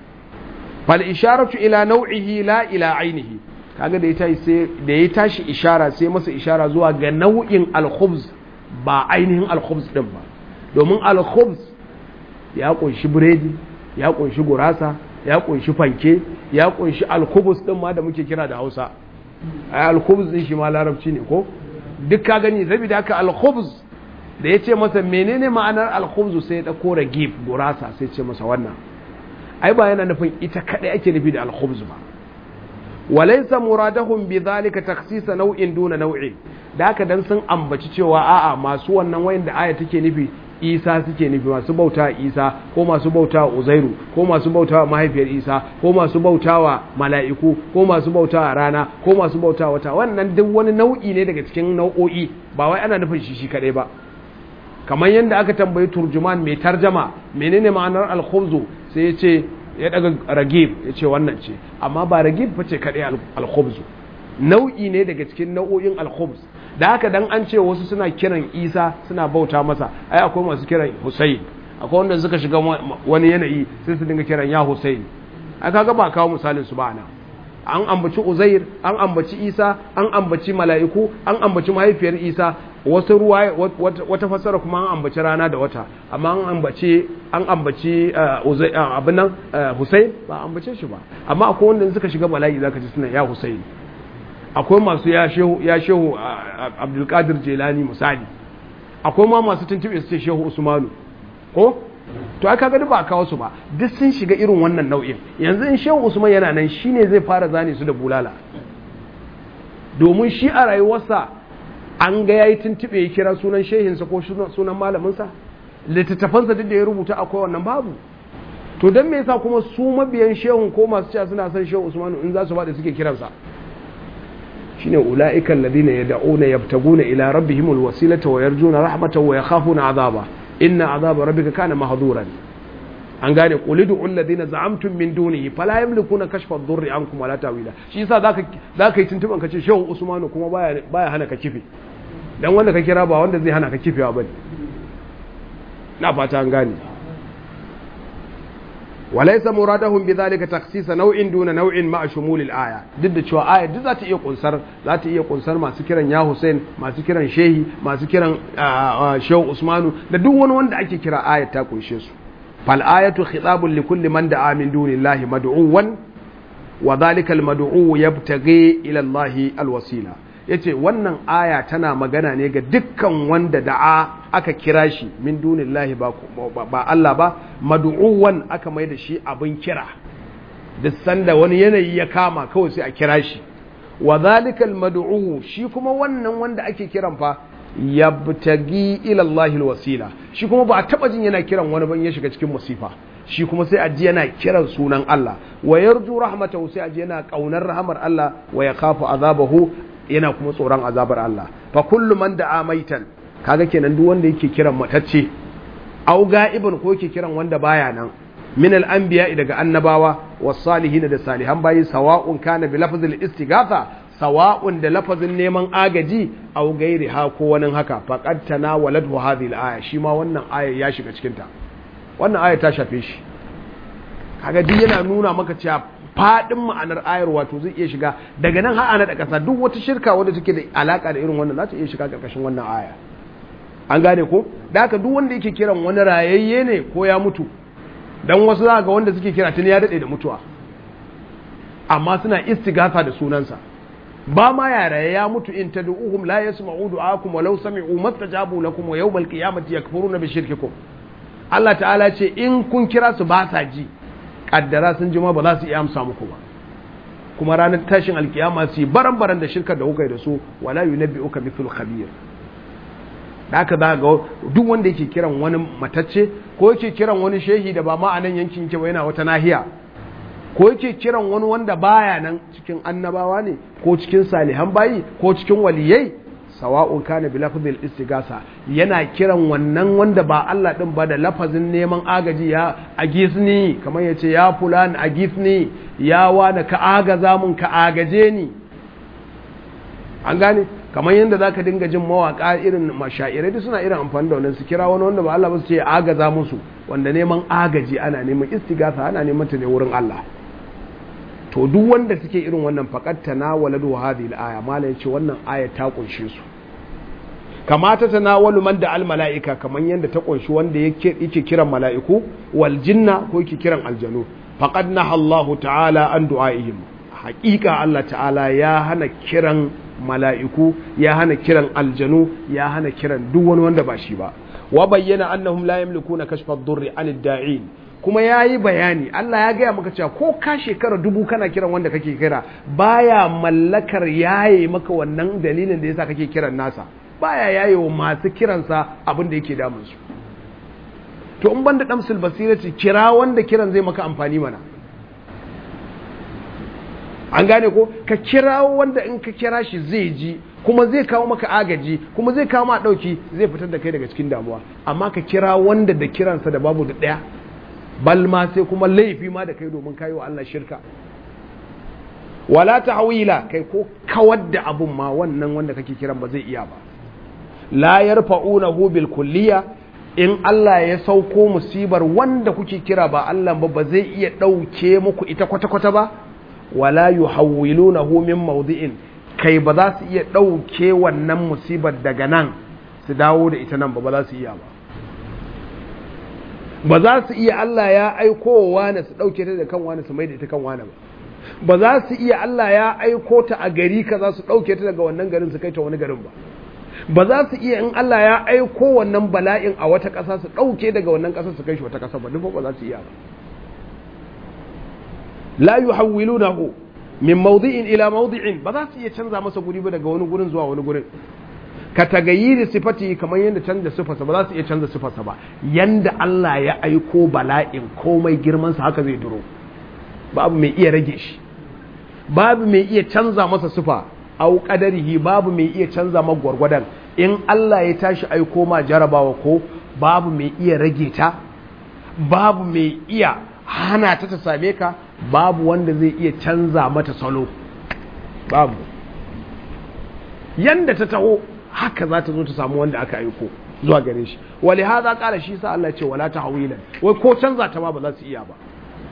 Speaker 1: fal isharatu ila nau'ihi la ila ainihi kaga da ya tashi sai da ya tashi ishara sai masa ishara zuwa ga nau'in al-khubz ba ainihin al-khubz din ba domin al-khubz ya kunshi biredi ya kunshi gurasa ya kunshi fanke ya kunshi al-khubz din ma da muke kira da Hausa ai al-khubz din shi ma larabci ne ko duk ka gani saboda haka al-khubz da ya ce masa menene ma'anar al-khubz sai ya dauko ragib gurasa sai ce masa wannan ai ba yana nufin ita kadai ake nufi da al-khubz ba walaysa muradahum bidhalika takhsisa nau'in duna nau'in da haka dan sun ambaci cewa a'a masu wannan wayan da aya take nufi Isa suke nufi masu bauta Isa ko masu bauta Uzairu ko masu bauta mahaifiyar Isa ko masu bautawa mala'iku ko masu bauta rana ko masu bauta wata wannan duk wani nau'i ne daga cikin nau'o'i ba wai ana nufin shi shi kadai ba kamar yadda aka tambayi turjuman mai tarjama menene ma'anar al-khubzu sai ya ce ya daga ragib ya ce wannan ce amma ba ragib ba ce kadai al-khubzu nau'i ne daga cikin nau'o'in al-khubz da haka dan an ce wasu suna kiran isa suna bauta masa ai akwai masu kiran husayn akwai wanda suka shiga wani yanayi sai su dinga kiran ya husayn ai kaga ba kawo misalin su ba nan an ambaci uzair an ambaci isa an ambaci mala'iku an ambaci mahaifiyar isa wasu ruwa wata fassara kuma an ambaci rana da wata amma an ambaci an ambaci abin nan husayn ba ambace shi ba amma akwai wanda suka shiga bala'i zaka ji suna ya husayn akwai masu ya shehu abdulkadir jelani misali akwai ma masu tuntube su ce shehu usmanu ko to aka gani ba a kawo su ba duk sun shiga irin wannan nau'in yanzu in shehu usman yana nan shine zai fara zane su da bulala domin shi a rayuwarsa an ga yayi tuntube ya kira sunan shehinsa ko sunan malaminsa littattafansa duk da ya rubuta akwai wannan babu to don me yasa kuma su mabiyan shehun ko masu cewa suna son shehu usmanu in za su faɗi suke kiransa shine ulaika alladhina yad'una yabtaguna ila rabbihimul wasilata wa yarjuna rahmatahu wa yakhafuna azaba inna azaba rabbika kana mahduran an gane qulidu alladhina za'amtum min dunihi fala yamlikuna kashfa ad-durri ankum wala tawila shi yasa zaka zaka yi tuntuban kace shehu usmanu kuma baya baya hana ka kife dan wanda ka kira ba wanda zai hana ka kifewa bane na fata an gane walaysa muradahum bidhalika takhsis naw'in duna naw'in ma'a shumul al-aya duk da cewa aya duk za ta iya kunsar za ta iya kunsar masu kiran ya Hussein masu kiran shehi masu kiran shehu Usmanu da duk wani wanda ake kira ayat ta kunshe su fal ayatu khitabun li kulli man da'a min dunillahi mad'uwan wa dhalika al-mad'u yabtaghi ila Allah al-wasila yace wannan aya tana magana ne ga dukkan wanda da'a aka kira shi min dunillahi ba ba Allah ba mad'uwan aka mai da shi abin kira duk sanda wani yanayi ya kama kawai sai a kira shi wa zalikal mad'u shi kuma wannan wanda ake kiran fa yabtagi ila Allah alwasila shi kuma ba a taba jin yana kiran wani ban ya shiga cikin musifa shi kuma sai a ji yana kiran sunan Allah wa yarju rahmatahu sai a ji yana kaunar rahmar Allah wa yakhafu azabahu yana kuma tsoron azabar Allah fa kullu man da'a maitan kaga kenan duk wanda yake kiran matacce au ga'ibin ko yake kiran wanda baya nan min al-anbiya daga annabawa was salihin da salihan bayi sawa'un kana bi lafzil istighatha sawa'un da lafazin neman agaji au gairi ha ko wani haka faqad tanawalathu hadhihi al-aya shi ma wannan aya ya shiga cikin ta wannan aya ta shafe shi kaga duk yana nuna maka cewa fadin ma'anar ayar wato zai iya shiga daga nan har ana da kasa duk wata shirka wadda take da alaka da irin wannan za ta iya shiga karkashin wannan aya an gane ko da haka duk wanda yake kiran wani rayayye ne ko ya mutu dan wasu za ga wanda suke kira tuni ya dade da mutuwa amma suna istighatha da sunansa ba ma ya raye ya mutu in tad'uhum la yasma'u du'akum walau sami'u mastajabu lakum wa yawmal qiyamati yakfuruna bi shirkikum Allah ta'ala ce in kun kira su ba sa ji kaddara sun ji ma ba za su iya amsa muku ba kuma ranar tashin alkiyama su yi baran-baran da shirkar da kuka yi da su wala yunabbi'uka mithlu khabir da aka za ga duk wanda yake kiran wani matacce ko yake kiran wani shehi da ba ma a nan yankin yake ba yana wata nahiya ko yake kiran wani wanda baya nan cikin annabawa ne ko cikin salihan bayi ko cikin waliyai sawa'un kana bi lafzil istigasa yana kiran wannan wanda ba Allah din ba da lafazin neman agaji ya agisni kamar yace ya fulan agisni ya wani ka agaza mun ka agaje ni an gane kamar yadda za ka dinga jin mawaƙa irin mashairai duk suna irin amfani da wannan su kira wani wanda ba Allah ba su ce agaza musu wanda neman agaji ana neman istigasa ana neman ta ne wurin Allah to duk wanda suke irin wannan faqat tanawaladu hadhihi al-aya malai ce wannan aya ta kunshe su kamata tanawalu man da al-mala'ika kamar yadda ta kunshi wanda yake yake kiran mala'iku wal jinna ko yake kiran aljanu faqad naha Allah ta'ala an du'aihim haƙiƙa Allah ta'ala ya hana kiran mala'iku ya hana kiran aljanu ya hana kiran duk wani wanda ba shi ba wa bayyana annahum la yamlikuna kashfa ad-durri 'anid da'in kuma yayi bayani Allah ya gaya maka cewa ko ka shekara dubu kana kiran wanda kake kira baya mallakar yaye maka wannan dalilin da yasa kake kiran nasa baya yaye wa masu kiransa abin da yake damun su to in banda damsul basirati kira wanda kiran zai maka amfani mana an gane ko ka kira wanda in ka kira shi zai ji kuma zai kawo maka agaji kuma zai kawo ma dauki zai fitar da kai daga cikin damuwa amma ka kira wanda da kiransa da babu da daya bal ma sai kuma laifi ma da kai domin kayi wa Allah shirka wala tahwila kai ko kawar da abun ma wannan wanda kake kiran ba zai iya ba la yarfa'unahu bil kulliya in Allah ya sauko musibar wanda kuke kira ba Allah ba ba zai iya dauke muku ita kwata-kwata ba wala yuhawwilunahu min mawdi'in kai ba za su iya ɗauke wannan musibar daga nan su dawo da ita nan ba ba za su iya ba ba za su iya Allah ya aiko wa wani su ɗauke ta da kan wani su mai da ita kan wani ba ba za su iya Allah ya aiko ta a gari ka za su ɗauke ta daga wannan garin su kai ta wani garin ba ba za su iya in Allah ya aiko wannan bala'in a wata ƙasa su ɗauke daga wannan ƙasar su kai shi wata ƙasa ba duk ba za su iya ba la yuhawwilunahu min mawdi'in ila mawdi'in ba za su iya canza masa guri ba daga wani gurin zuwa wani gurin ka tagayyiri sifati kamar yadda canza sifarsa ba za su iya canza sifarsa ba yanda Allah ya aiko bala'in komai girmansa haka zai duro babu mai iya rage shi babu mai iya canza masa sifa au qadarihi babu mai iya canza masa gwargwadon in Allah ya tashi aiko ma jarabawa ko babu mai iya rage ta babu mai iya hana ta ta same ka babu wanda zai iya canza mata salo babu yanda ta taho haka za ta zo ta samu wanda aka aiko zuwa gare shi wali haza kala shi sa Allah ce wala tahwilan wai ko canza ta ma ba za su iya ba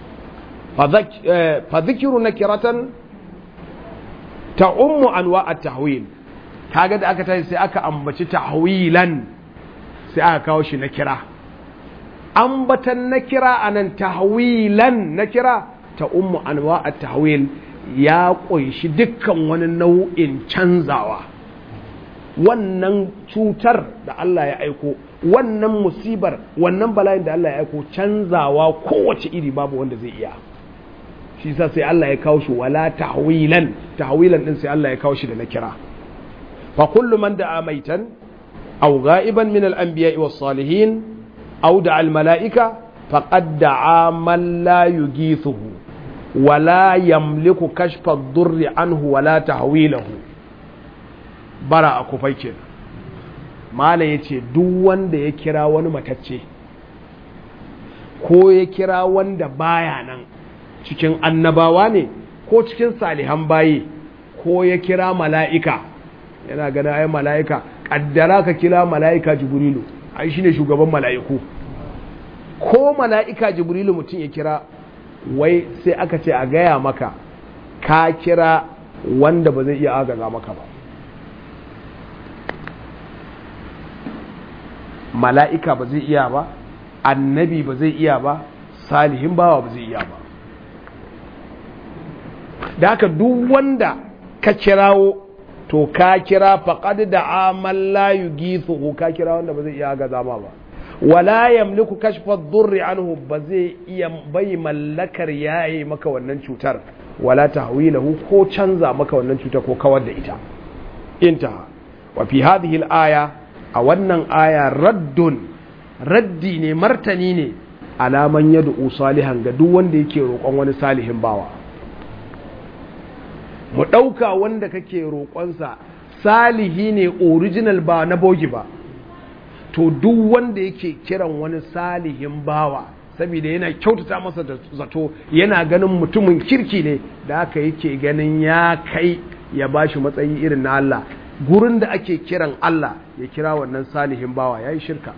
Speaker 1: fa zikiru nakiratan ta ummu anwa at-tahwil kaga da aka tashi sai aka ambaci tahwilan sai aka kawo shi nakira ambatan nakira anan tahwilan nakira ta ummu anwa at-tahwil ya ƙunshi dukkan wani nau'in canzawa wannan cutar da Allah ya aiko wannan musibar wannan bala'in da Allah ya aiko canzawa kowace iri babu wanda zai iya shi sa sai Allah ya kawo shi wala tahwilan tahwilan din sai Allah ya kawo shi da na kira fa kullu man da'a maitan aw ghaiban min al-anbiya'i was-salihin aw da'a al-mala'ika faqad da'a man la yughithuhu wala yamliku kashfa ad-durri anhu wala tahwilahu bara a kufai ke mala ya ce duk wanda ya kira wani matacce ko ya kira wanda baya nan cikin annabawa ne ko cikin salihan bayi ko ya kira mala'ika yana gana ai mala'ika ƙaddara ka kira mala'ika jibrilu ai shi ne shugaban mala'iku ko mala'ika jibrilu mutum ya kira wai sai aka ce a gaya maka ka kira wanda ba zai iya agaza maka ba mala'ika ba zai iya ba annabi ba zai iya ba salihin bawa ba zai iya ba da haka duk wanda ka kirawo to ka kira faƙad da amal la yugithu ka kira wanda ba zai iya ga zama ba wala yamliku kashfa dhurri anhu ba zai iya bai mallakar yayi maka wannan cutar wala tahwilahu ko canza maka wannan cutar ko kawar da ita intaha wa fi hadhihi al-aya a wannan aya raddun raddi ne martani ne alaman yadda salihan ga duk wanda yake roƙon wani salihin bawa mu ɗauka wanda kake roƙonsa salihi ne original ba na bogi ba to duk wanda yake kiran wani salihin bawa saboda yana kyautata masa da zato yana ganin mutumin kirki ne da haka yake ganin ya kai ya bashi matsayi irin na Allah gurin da ake kiran Allah ya kira wannan salihin bawa ya yi shirka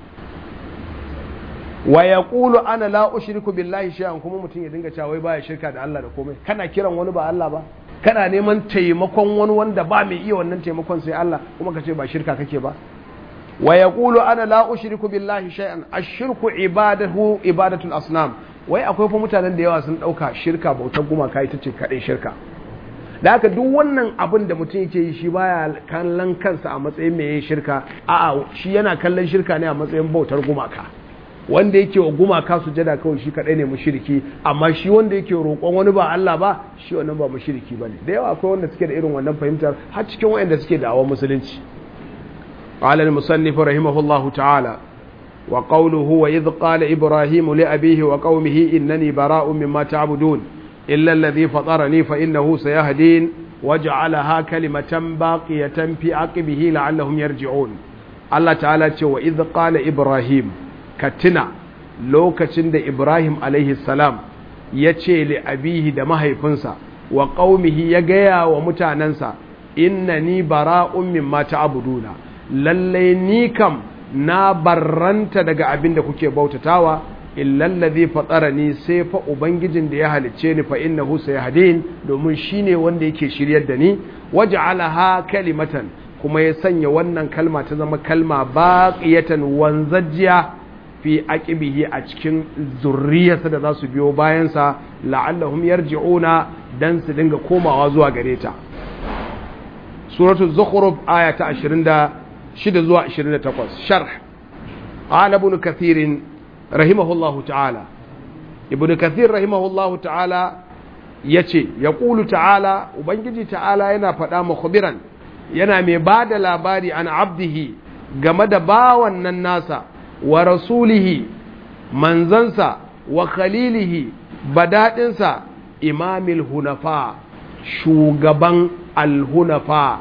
Speaker 1: wa ya ƙulu ana la ushriku billahi shay'an kuma mutum ya dinga cewa wai baya shirka da Allah da komai kana kiran wani ba Allah ba kana neman taimakon wani wanda ba mai iya wannan taimakon sai Allah kuma ka ce ba shirka kake ba wa ya ƙulu ana la ushriku billahi shay'an ashirku ibadahu ibadatul asnam wai akwai fa mutanen da yawa sun ɗauka shirka bautar gumaka ita ce kaɗai shirka da haka duk wannan abin da mutum yake yi shi baya kallon kansa a matsayin mai shirka a'a shi yana kallon shirka ne a matsayin bautar gumaka wanda yake wa gumaka sujada kawai shi kadai ne mushriki amma shi wanda yake roƙon wani ba Allah ba shi wannan ba mushriki bane da yawa akwai wanda suke da irin wannan fahimtar har cikin wayanda suke da'awar musulunci qala al-musannif rahimahullahu ta'ala wa qawluhu wa idh qala ibrahim li abihi wa qaumihi innani bara'un mimma ta'budun إلا الذي فطرني فإنه سيهدين وجعلها كلمة باقية في عقبه لعلهم يرجعون الله تعالى وإذ قال إبراهيم كتنا لوكتن دا إبراهيم عليه السلام يتشي لأبيه دا مهيفنسا وقومه يقيا ومتاننسا إنني براء مما تعبدون للي نيكم na barranta daga abin da kuke bautatawa illallazi fatarani sai fa ubangijin da ya halicce ni fa innahu sayahdin domin shine wanda yake shiryar da ni waj'alaha kalimatan kuma ya sanya wannan kalma ta zama kalma baqiyatan wanzajiya fi aqibihi a cikin zurriyarsa da za su biyo bayan sa la'allahum yarji'una dan su dinga komawa zuwa gare ta suratul zukhruf aya ta 26 zuwa 28 sharh qala ibn kathir rahimahullahu ta'ala ibn kathir rahimahullahu ta'ala yace yaqulu ta'ala ubangiji ta'ala yana faɗa mukhbiran yana mai ba da labari an abdihi game da bawan nan nasa wa rasulihi manzansa wa khalilihi badaɗinsa imamil hunafa shugaban alhunafa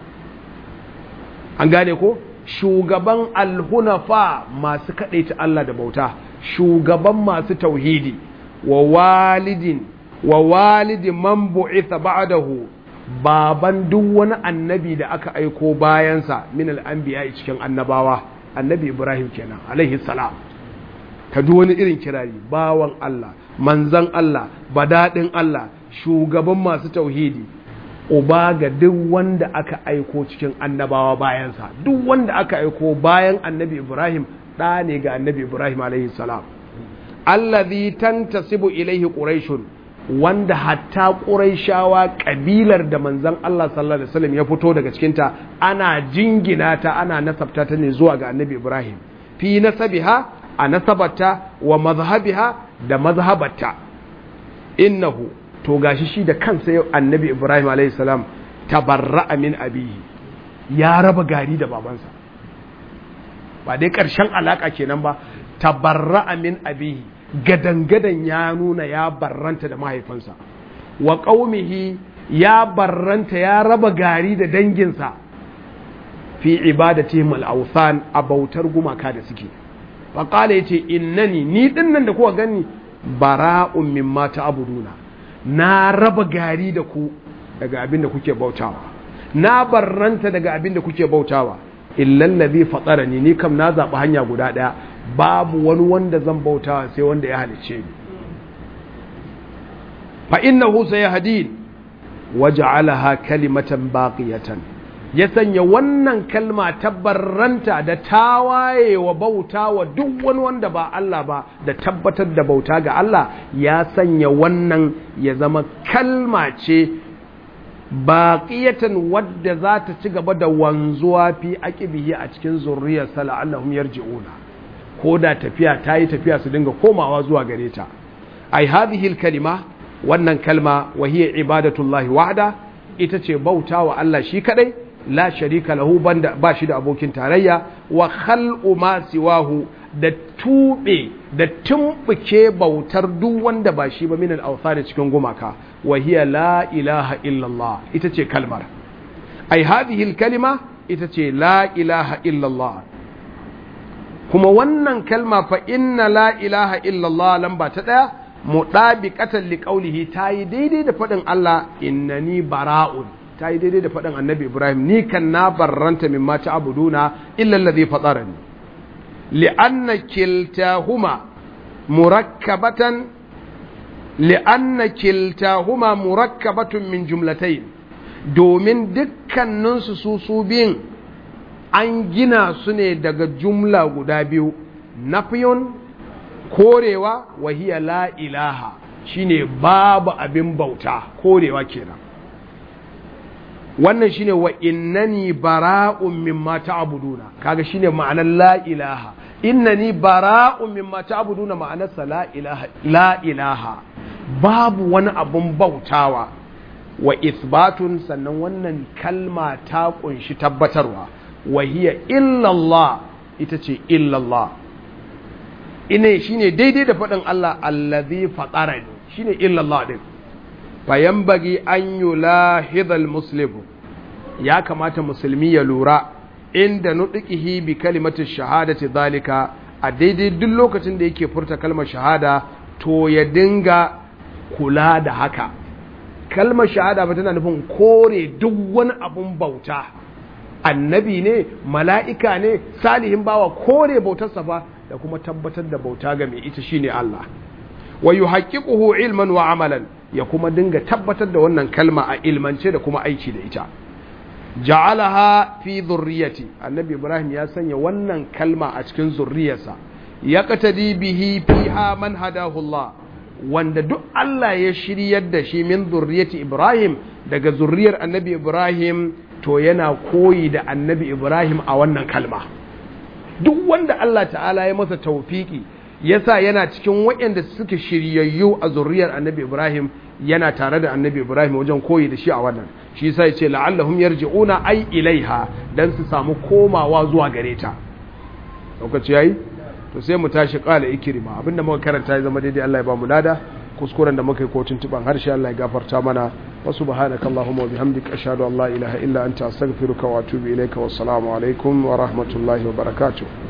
Speaker 1: an gane ko shugaban alhunafa masu kaɗaita Allah da bauta shugaban masu tauhidi wa walidin wa walidi man bu'itha ba'dahu baban duk wani annabi da aka aiko bayansa min al'anbiya cikin annabawa annabi Ibrahim kenan alaihi salam ka duk wani irin kirari bawan Allah manzan Allah badadin Allah shugaban masu tauhidi uba ga duk wanda aka aiko cikin annabawa bayansa duk wanda aka aiko bayan annabi Ibrahim ɗa ne ga annabi Ibrahim alaihi salam allazi tantasibu ilaihi quraishun wanda hatta quraishawa kabilar da manzon Allah sallallahu alaihi wasallam ya fito daga cikin ta ana jingina ta ana nasabta ta ne zuwa ga annabi Ibrahim fi nasabiha a nasabarta wa mazhabiha da mazhabarta innahu to gashi shi da kansa yau annabi Ibrahim alaihi salam tabarra'a min abihi ya raba gari da babansa ba dai ƙarshen alaƙa kenan ba tabarra'a min abihi gadangadan ya nuna ya barranta da mahaifinsa wa ƙaumihi ya barranta ya raba gari da danginsa fi ibadatihim al-awthan a bautar gumaka da suke fa qala yace innani ni dinnan da kuka gani bara'un mimma ta'buduna na raba gari da ku daga abin da kuke bautawa na barranta daga abin da kuke bautawa illal ladhi fatarani ni kam na zaɓi hanya guda ɗaya babu wani wanda zan bautawa sai wanda ya halice ni fa innahu sayahdin waja'alaha kalimatan baqiyatan ya sanya wannan kalma tabbarranta da tawaye wa bauta wa duk wani wanda ba Allah ba da tabbatar da bauta ga Allah ya sanya wannan ya zama kalma ce baƙiyatan wadda za ta ci gaba da wanzuwa fi aqibihi a cikin zurriyarsa la'allahum yarji'una ko da tafiya ta yi tafiya su dinga komawa zuwa gare ta ai hadhihi kalima wannan kalma wa hiya ibadatullahi wahda ita ce bauta wa Allah shi kadai la sharika lahu banda ba shi da abokin tarayya wa khal'u ma siwahu da tube da tumbuke bautar duk wanda ba shi ba min al-awthani cikin gumaka wa hiya la ilaha illallah ita ce kalmar ai hadhihi al-kalima ita ce la ilaha illallah kuma wannan kalma fa inna la ilaha illallah lamba ta daya mudabiqatan liqaulihi tayi daidai da fadin Allah innani bara'un ta yi daidai da faɗin annabi ibrahim ni kan na barranta min mata abuduna illa alladhi fatarani li'anna kiltahuma murakkabatan li'anna kiltahuma murakkabatun min jumlatayn domin dukkaninsu su su biyun an gina su ne daga jumla guda biyu nafiyun korewa wa hiya la ilaha shine babu abin bauta korewa kenan wannan shine wa innani bara'un mimma ta'buduna kaga shine ma'anar la ilaha innani bara'un mimma ta'buduna ma'anar sa la ilaha la ilaha babu wani abun bautawa wa isbatun sannan wannan kalma ta kunshi tabbatarwa wa hiya illallah ita ce illallah ine shine daidai da faɗin Allah allazi fatarani shine illallah din fayambagi an yulahidhal muslimu ya kamata musulmi ya lura inda nuɗiƙihi bi kalimatin shahadati zalika a daidai duk lokacin da yake furta kalmar shahada to ya dinga kula da haka kalmar shahada ba tana nufin kore duk wani abun bauta annabi ne mala'ika ne salihin bawa kore bautarsa ba da kuma tabbatar da bauta ga mai ita shine Allah wa yuhaqqiquhu ilman wa amalan ya kuma dinga tabbatar da wannan kalma a ilmance da kuma aiki da ita ja'alaha fi zurriyati annabi ibrahim ya sanya wannan kalma a cikin zurriyarsa ya qatadi bihi fiha man hadahu Allah wanda duk Allah ya shiryar da shi min zurriyati ibrahim daga zurriyar annabi ibrahim to yana koyi da annabi ibrahim a wannan kalma duk wanda Allah ta'ala ya masa taufiki yasa yana cikin waɗanda suke shiryayyu a zuriyar annabi ibrahim yana tare da annabi ibrahim wajen koyi da shi a wannan shi yasa yace la'allahum yarji'una ai ilaiha dan su samu komawa zuwa gare ta lokaci yayi to sai mu tashi qala ikrima abinda muka karanta ya zama daidai Allah ya ba mu lada kuskuren da muka yi ko tuntuban harshe Allah ya gafarta mana wa subhanakallahumma wa bihamdika ashhadu an la ilaha illa anta astaghfiruka wa atubu ilayka wa assalamu alaikum wa rahmatullahi wa barakatuh